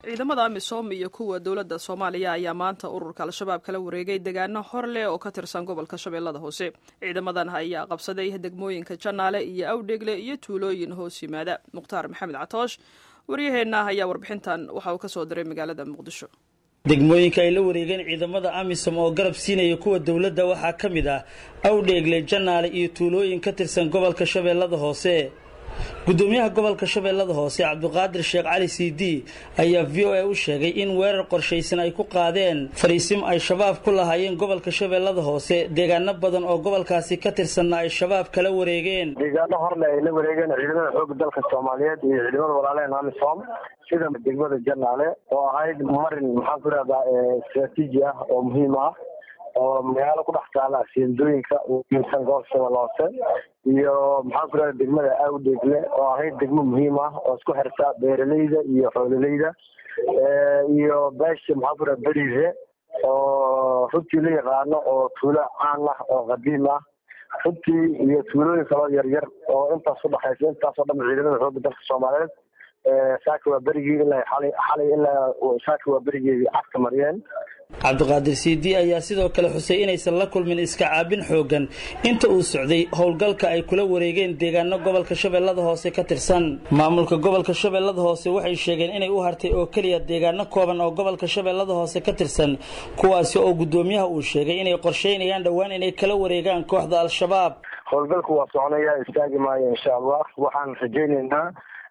ciidamada amisom iyo kuwa dowladda soomaaliya ayaa maanta ururka al-shabaab kala wareegay deegaano hor leh oo ka tirsan gobolka shabeellada hoose ciidamadan ayaa qabsaday degmooyinka janaale iyo awdhegle iyo tuulooyin hoos yimaada mukhtaar maxamed catoosh waryaheenna ayaa warbixintan waxa uu ka soo diray magaalada muqdisho degmooyinka ay la wareegeen ciidamada amisom oo garab siinaya kuwa dowladda waxaa ka mid ah awdheegle janaale iyo tuulooyin ka tirsan gobolka shabeellada hoose gudoomiyaha gobolka shabeellada hoose cabdiqaadir sheekh cali c d ayaa v o a u sheegay in weerar qorshaysan ay ku qaadeen fariisim ay shabaab ku lahaayeen gobolka shabeellada hoose deegaano badan oo gobolkaasi ka tirsanna ay shabaab kala wareegeen deegaano horle ay la wareegeen ciidamada xooga dalka soomaaliyeed iyo ciidamada walaalehen amisom sida degmada janaale oo ahayd marin maxaan ku rahdaa istraatiiji ah oo muhiim ah oo magaalo ku dhex taala siindooyinka umisan gobolka shabeelle hoose iyo maxaan ku rahda degmada awdheegle oo ahayd degmo muhiim ah oo isku xirta beeraleyda iyo xoololeyda iyo beesha maxaan ku rahda berize oo runtii la yaqaano oo tuulo caan ah oo qadiim ah runtii iyo tuulooyin kaloo yaryar oo intaas udhexaysa intaasoo dhan ciidamada xooga dalka soomaaliyeed saaka waa berigii ilaa xalay xalay ilaa saaka waa berigeedii cagta mariyeen cabdiqaadir c d ayaa sidoo kale xusay inaysan la kulmin iska caabin xoogan inta uu socday howlgalka ay kula wareegeen deegaano gobolka shabeellada hoose ka tirsan maamulka gobolka shabeellada hoose waxay sheegeen inay u hartay oo keliya deegaano kooban oo gobolka shabeellada hoose ka tirsan kuwaasi oo gudoomiyaha uu sheegay inay qorsheynayaan dhowaan inay kala wareegaan kooxda al-shabaab howlgalku waa soconaya istaagi maayo insha allah waxaan rajaynaynaa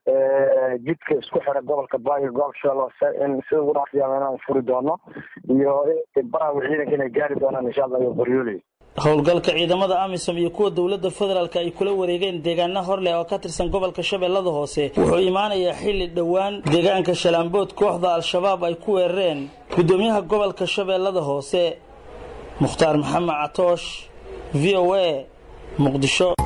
jidka isku xira gobolka baayo gobolka shabeelle hoose in sida ugu dhaqsiyaama inaan furi doono iyo baraha ciidanka inay gaari doonaan insha allah iyo qoryooley howlgalka ciidamada amisom iyo kuwa dowladda federaalk ay kula wareegeen deegaano horleh oo ka tirsan gobolka shabeellada hoose wuxuu imaanayaa xilli dhowaan deegaanka shalaambood kooxda al-shabaab ay ku weerareen gudoomiyaha gobolka shabeellada hoose mukhtaar maxamed catoosh v o a muqdisho